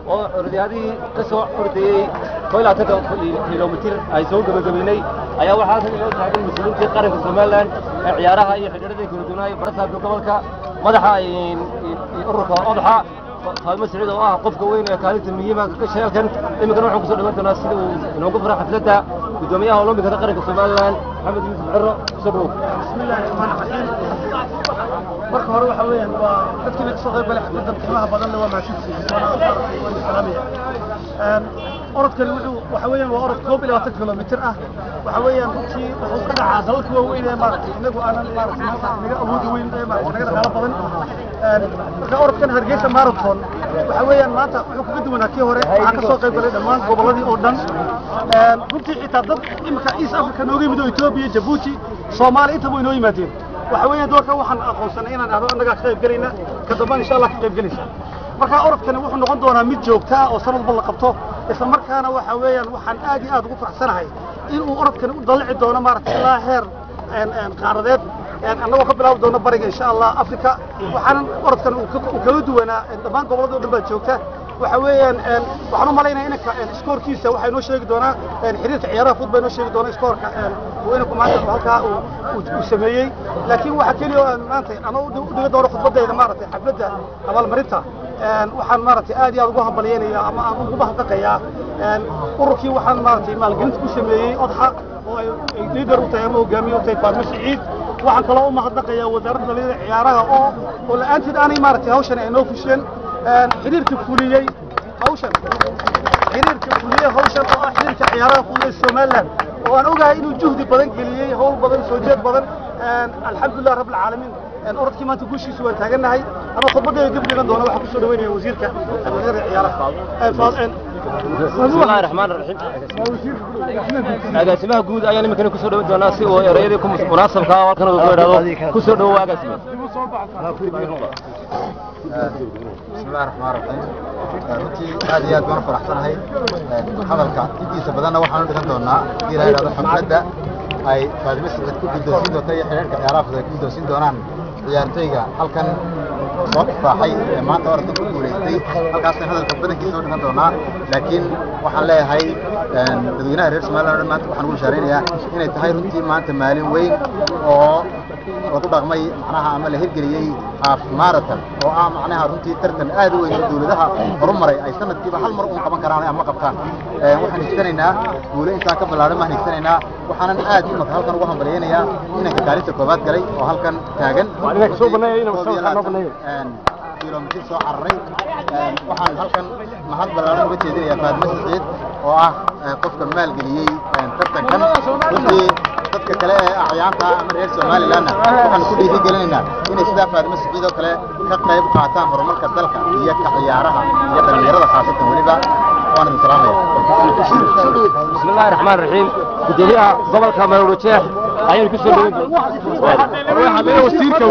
oo orodyaadihii ka soo ordayey koo iyo labaatan kilomitir ay soo gebagabeynay ayaa waxaa halkan inoo taagan mas-uuliintii qaranka somalilan ee ciyaaraha iyo xidhiidhadii kala duwanaayo barasaabka gobolka madaxa ururka odaxa faalmo siciid oo ah qofka weyn ee kaalinta muhiima ka gashay halkan iminkana waxaan kusoo dhawan doonaa sida uu inoogu fura xafladda gudoomiyaha olombikada qaranka somalilan maxamed yuusuf ciro sodhow bismillahi raxmaan raxiim marka hore waxa weeyaan waa dadkii ka soo qayb galay xafladda qiimaha badanna waa mahadsantihiin waan salaamaya orodkani wuxuu waxa weeyaan waa orod koob iyo labaatan kilomitir ah waxa weeyaan runtii wuxuu ka dhacaa dalalka waaweyn ee maaragtay inagu aanan maaragtay maanta naga awoodi weyn ee maaragtay naga dhaqaalo badan marka orodkan hargeysa marathon waxa weeyaan maanta wuxuu kaga duwanaa kii hore waxaa ka soo qayb galay dhammaan gobolladii oo dhan runtii xitaa dad imika east africa nooga yimid oo etoobiya jabuuti soomaaliya intaba way noo yimaadeen waxa weeyaan doorka waxaan aqoonsanay inaan ahdo annagaa ka qayb gelayna ka dambaan insha allah ka qayb gelaysa marka orodkani wuxuu noqon doonaa mid joogta ah oo sanad walba la qabto isla markaana waxa weeyaan waxaan aad iyo aad ugu faraxsanahay in uu orodkani u dalici doono maaragtay ilaa heer qaaradeed annagoo ka bilaabi doono bariga insha allah africa waxaanan orodkan uu kaga duwanaa dhammaan gobollada o dhan baa joogta waxa weeyaan waxaan u malaynaya inanka iskoorkiisa waxaa inoo sheegi doonaa xiriirka ciyaaraha fudbaa inoo sheegi doona iskoorka uu inanku maanta halkaa uu sameeyey laakiin waxa keliya oo aan maanta ama u dhiga doono khudbadayda maaragtay xafladda abaalmarinta waxaan maaragtay aad iyo aad ugu hambalyeynaya ama aan ugu mahadnaqayaa ururkii waxaan maaragtay maalgelinta ku sameeyey odxa oo ay liidar u tahay ama hogaamiye u tahay faarmo siciid waxaan kaloo u mahadnaqayaa wasaaradda dhalinyarada ciyaaraha oo oo la-aanteed aanay maaragtay hawshan ay noo fusheen xiriirka fuliyey hawshan xiriirka fuliyey hawshan oo ah xiriirka ciyaaraha fudud ee somaliland oo aan ogahay inuu juhdi badan geliyey hawl badan soo jeed badan alxamdulilah rabb alcaalamiin orodkii maanta guushiisu waan taagannahay ama khudbadeeda dib dhigan doona waxaan kusoo dhaweynaya wasiirka dhalinyarada ciyaaraha bismillahi raxmaan raxiim agaasimaha guud ayaan iminkana kusoo dhawan doonaa si uu ereyadii ku munaasabka ah halkan uu ku idhaahdo kusoo dhawo agaasime bismillahi raxmaan raxiim runtii aad iyo aad baan u faraxsanahay hadalka intiisa badanna waxaan u dhigan doonaa hadii la yidhahdo xafladda ay faadimo sicid ku guddoonsiin doonta iyo xidhiirka ciyaaraha fudud ay ku guddoonsiin doonaan ciyaartooyga halkan soo ifraaxay ee maanta orodka ku guulaystay halkaasaan hadalka badankiisa u dhigan doonaa laakiin waxaan leeyahay dadweynaha reer somaliland o dhan maanta waxaan ugu bashaaraynayaa inay tahay runtii maanta maalin weyn oo lagu dhaqmay macnaha ama la hirgeliyey half marathon oo ah macnaha runtii tartan aad u weyn oo dawladaha horumaray ay sanadkiiba hal mar uun qaban karaan ama qabtaan waxaan higsanaynaa guulo intaa ka ballaaran baan higsanaynaa waxaanan aad imaka halkan ugu hambalyaynayaa inanka kaalinta koobaad galay oo halkan taagan kilomitir soo cararay waxaan halkan mahad ballaaran uga jeedinayaa faadmo siciid oo ah qofka maalgeliyey tartankan runtii dadka kale ee acyaanta ama reer somalilandna waxaan ku dhiirigelinaynaa inay sidaa faadmo siciid oo kale ka qayb qaataan horumarka dalka iyo ka ciyaaraha iyo dhallinyarada khaasatan weliba waan idin salaamaya bismillahi raxmaan raxiim gudoomiyaha gobolka maroodijeex ayaan ku soo dhaweyn wasiirka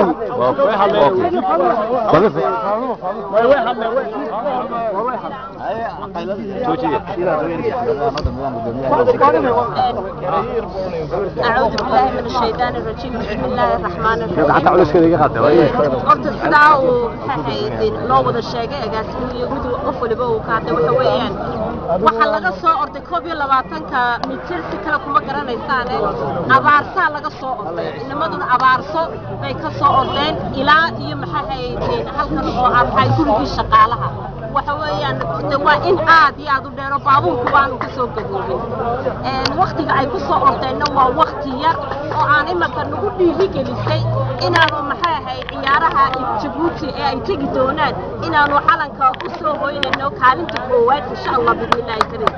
أعوذ بالله من الشيطان الرجيم بسم الله الرحمن الرحيم horta sidaa uu maxahayd loo wada sheegay agaasimiyo mid qof waliba uu ka hadlay waxa weeyaan waxaa laga soo orday koob iyo labaatanka mitir si kale kuma garanaysaane abaarsaa laga soo orday inamaduna abaarso bay ka soo ordeen ilaa iyo maxahayd halkan oo aan ahay gurigii shaqaalaha waxa weeyaan de waa in aad iyo aad u dheero baabuurku baanu ka soo gadoobin waktiga ay ku soo ordeenna waa wakti yar oo aan imanka nagu dhiirigelisay inaanu maxay ahayd ciyaaraha jabuuti ee ay tegi doonaan inaanu calanka u soo hoynayno kaalinta koowaad insha allah bismillaahi kariim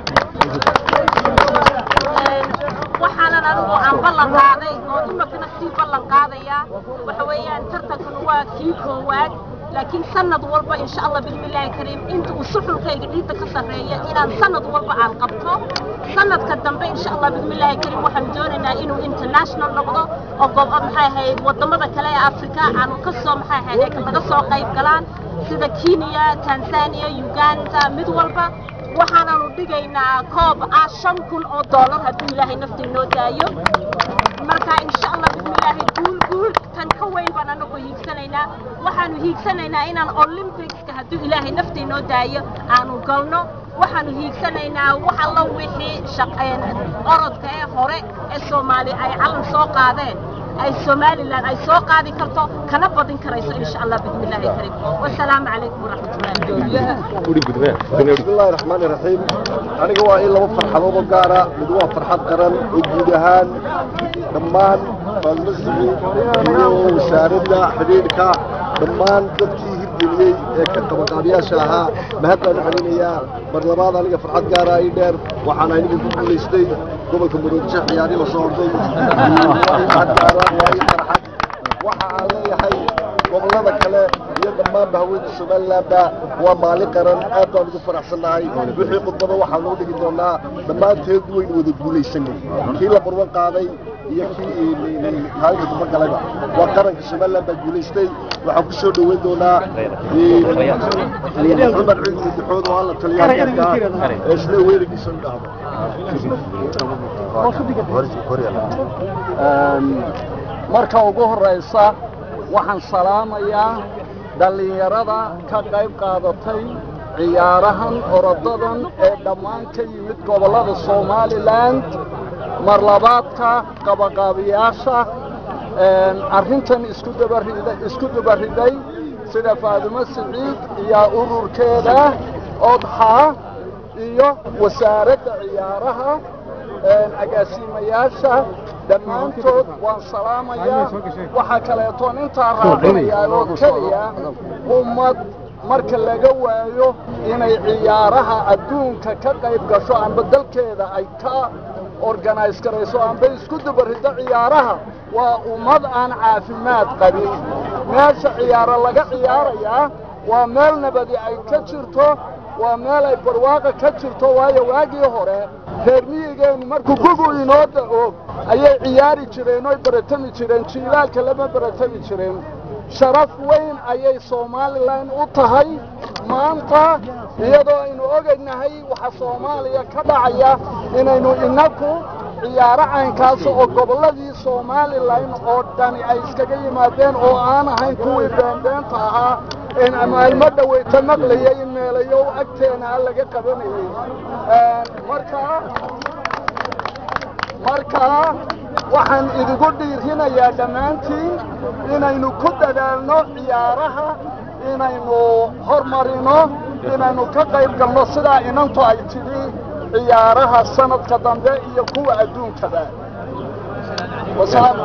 waxaanan anigu aan ballan qaaday oo imankana sii ballan qaadaya waxa weeyaan tartankan waa kii koowaad laakiin sanad walba insha allah bismillaahi kariim inta uu suxulkayga ciidda ka sarreeya inaan sanad walba aan qabto sanadka dambe insha allah bismillaahi kariim waxaan doonaynaa inuu international noqdo oo goob maxay ahayd wadamada kale ee afrika aanu ka soo maxay ahayd naga soo qayb galaan sida kenya tanzania uganda mid walba waxaanaanu dhigaynaa koob ah shan kun oo doolar hadduu ilaahay nafta inoo daayo marka insha allah bismillaahi guul guul tan ka weyn baan anagu hiigsanaynaa waxaanu hiigsanaynaa inaan olympicska hadduu ilaahay nafta inoo daayo aanu galno waxaanu hiigsanaynaa wax alla wixii shaqeen orodka ee hore ee soomaali ay calan soo qaadeen ay somalilan ay soo qaadi karto kana badin karayso insha allah bismillaahi kariim wasalaamu calaykum waraxmatullahi بسم الله الرحمن الرحيم aniga waa in laba farxadood oo gaara mid waa farxad qaran oo guud ahaan dhammaan faalmasiga iyo wasaaradda xidhiidhka dhammaan dadkii hirgeliyey ee ka qabaqaabiyaasha ahaa mahad baan u celinayaa mar labaad aniga farxad gaara ii dheer waxaan aniga ku guulaystay gobolka maroodijo ciyaari la soo orday farxad gaara waa ii farxad waxa aan leeyahay gobollada kale iyo dhammaanba haweenka somalilandba waa maalin qaran aad baan ugu faraxsannahay wixii khudbada waxaa loo dhigi doonaa dhammaanteed waynu wada guulaysanay kii la barwan qaaday iyo kii kaalinka damba galayba waa qaranka somaliland baa guulaystay waxaan ku soo dhoweyn doonaa cumar cilmi duxood oo alla taliyaalka ee isla weeligiisa u dhahdo marka ugu horraysa waxaan salaamayaa dhallinyarada ka qayb qaadatay ciyaarahan orodadan ee dhammaan ka yimid gobollada somalilan mar labaadka qabaqaabiyaasha arrintan isku dabarida isku dabariday sida faadimo siciid iyo ururkeeda odxa iyo wasaaradda ciyaaraha agaasiimayaasha dhammaantood waan salaamayaa waxaa kaleetoon intaa raacinayaa oo keliya ummad marka laga waayo inay ciyaaraha adduunka ka qayb gasho amba dalkeeda ay ka organise garayso amba isku dubariddo ciyaaraha waa ummad aan caafimaad qabin meesha ciyaaro laga ciyaarayaa waa meel nabadi ay ka jirto waa meel ay barwaaqa ka jirto waayo waagii hore reer miyigeennu markuu gugu inoo da'o ayay ciyaari jireen oy baratami jireen jiilaalka lama baratami jireen sharaf weyn ayay somalilan u tahay maanta iyadoo aynu ogaynahay waxa soomaaliya ka dhacaya inaynu inaku ciyaaro caynkaas oo gobolladii somalilan oo dhani ay iskaga yimaadeen oo aan ahayn kuwii beenbeenta ahaa in maalmo dhaweyta maqlaya in meelayo agteena laga qabanayay markaa markaa waxaan idigu dhiirinayaa dhammaantiin inaynu ku dadaalno ciyaaraha inaynu hormarino inaynu ka qayb galno sidaa inantu ay tidhi ciyaaraha sanadka dambe iyo kuwa adduunkaba wasalaamu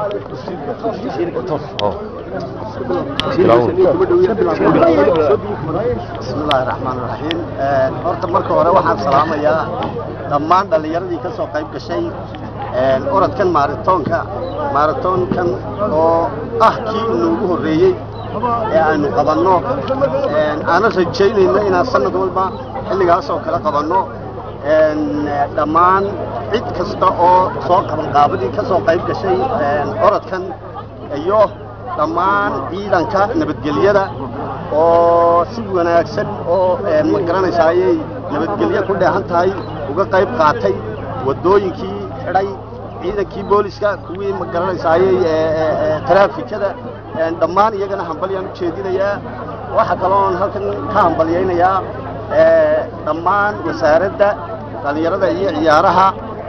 بسم الله الرحمن الرحيم horta marka hore waxaan salaamayaa dhammaan dhallinyaradii ka soo qayb gashay orodkan maaratoonka maaratoonkan oo ah kii inoogu horreeyey ee aynu qabanno aanan rajaynayno inaan sanad walba xilligaas oo kale qabanno dhammaan cid kasta oo soo qaban qaabadii ka soo qayb gashay orodkan iyo dhammaan ciidanka nabadgelyada oo si wanaagsan oo ma garanaysa ayay nabadgelyo ku dheehan tahay uga qayb qaatay waddooyinkii xidhay ciidankii booliska kuwii ma garanaysa ayay taraafikada dhammaan iyagana hambalyaan u jeedinayaa waxa kaloon halkan ka hambalyaynayaa dhammaan wasaaradda dhallinyarada iyo ciyaaraha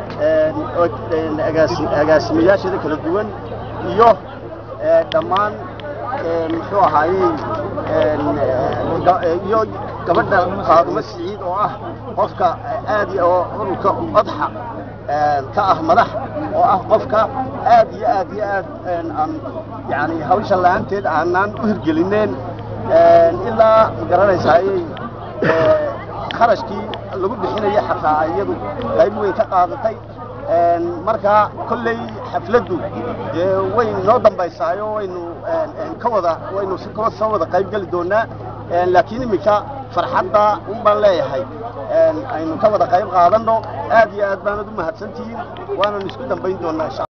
agaasimayaasheeda kala duwan iyo dhammaan muxuu ahaayey iyo gabadha faadumo siciid oo ah qofka aad oo ururka odxa ka ah madax oo ah qofka aad iyo aad iyo aad aan yani hawsha la-aanteed aanaan u hirgelineen ilaa ma garanaysaayey kharashkii lagu bixinaya xataa iyadu qayb weyn ka qaadatay markaa kolley xafladdu dee way noo dambaysaayo waynu ka wada waynu si kala soo wada qayb geli doonaa laakiin iminka farxadda un baan leeyahay aynu ka wada qayb qaadanno aad iyo aad baanad u mahadsantihiin waananu isku dambayn doonaa insha